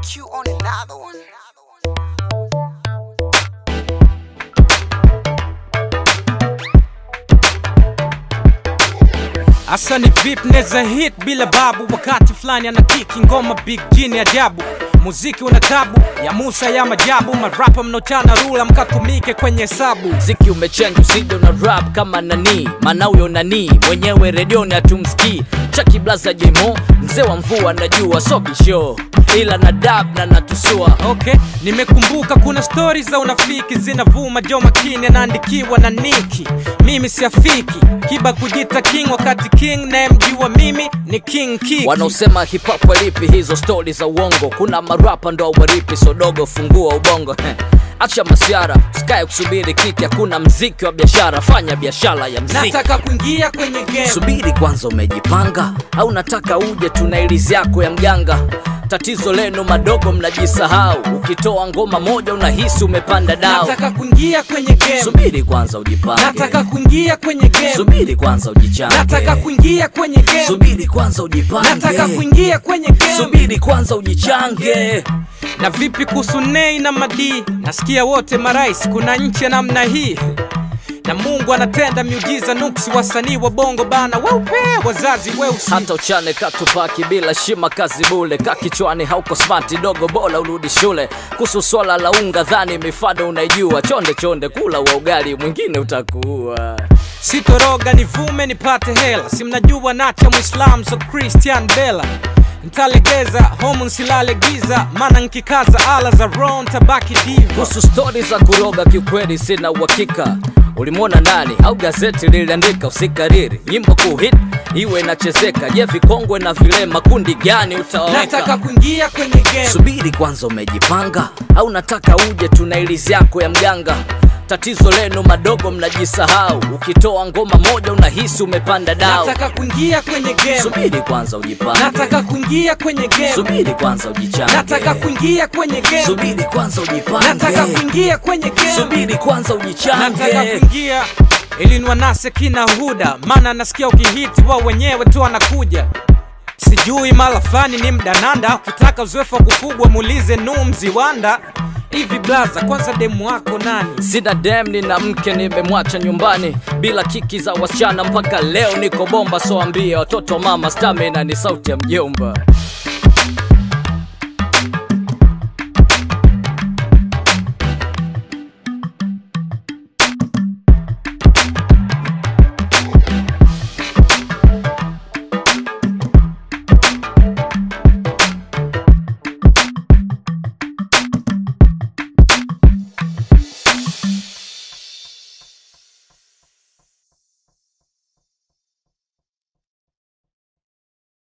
Q on another one. Asa ni vip neza hit bila babu, wakati fulani ana kiki ngoma big jini ajabu. Muziki una tabu ya Musa ya majabu, marapa mnochana rula mkatumike kwenye hesabu. mziki umechange usije una rap kama nani maana huyo nani mwenyewe redioni hatumsikii chaki blaza jemo mzee wa mvua najua sobisho ila na dab na natusua Okay, nimekumbuka kuna stori za unafiki zinavuma, jo makini anaandikiwa na Niki. Mimi siafiki kiba kujita king, wakati king nayemjua mimi ni King Kiki. wanaosema hip hop walipi hizo stori za uongo kuna marapa ndo waripi sodogo fungua ubongo acha masiara usikae kusubiri kiki hakuna mziki wa biashara fanya biashara ya mziki Nataka kuingia kwenye game. subiri kwanza umejipanga au nataka uje tuna ilizi yako ya mganga tatizo lenu madogo mnajisahau ukitoa ngoma moja unahisi umepanda dao Nataka kuingia kwenye game. subiri kwanza ujipange Nataka kuingia kwenye game. subiri kwanza ujichange Nataka kuingia kwenye game. subiri kwanza ujipange Nataka kuingia kwenye game. subiri kwanza ujichange Na vipi kuhusu Nei na Madi? Nasikia wote marais, kuna nchi ya namna hii na Mungu anatenda miujiza nuksi, wasanii wa bongo bana weupe, wazazi weusi. hata uchane katupaki bila shima kazi bule ka kichwani hauko smart dogo bola urudi shule kuhusu swala la unga dhani mifado unaijua chonde chonde kula wa ugali mwingine utakuwa Sitoroga nivume nipate hela, si mnajua nacha Muislam so Christian Bella ntalegeza homu nsilale giza, maana nkikaza ala za ron tabaki diva. kuhusu stori za kuroga kiukweli sina uhakika ulimwona nani au gazeti liliandika usikariri nyimbo kuhit iwe inachezeka je vikongwe na vilema kundi gani Nataka utaweka kuingia kwenye game. subiri kwanza umejipanga au nataka uje tuna ilizi yako ya mganga tatizo lenu madogo mnajisahau ukitoa ngoma moja unahisi umepanda dao Nataka kuingia kwenye game. subiri kwanza ujipange Nataka kuingia kwenye game. subiri kwanza ujichange Nataka kuingia kwenye game. subiri kwanza ujipange Nataka kuingia kwenye game. subiri kwanza Nataka ujichange kuingia ili nwanase kina huda, maana nasikia ukihiti wao wenyewe tu anakuja. Sijui mara fulani ni mdananda, ukitaka uzoefu wa kufugwa muulize Nuh Mziwanda. Hivi blaza, kwanza demu wako nani? sina dem nina mke nimemwacha nyumbani bila kiki za wasichana mpaka leo niko bomba soambia watoto mama stamina ni sauti ya mjomba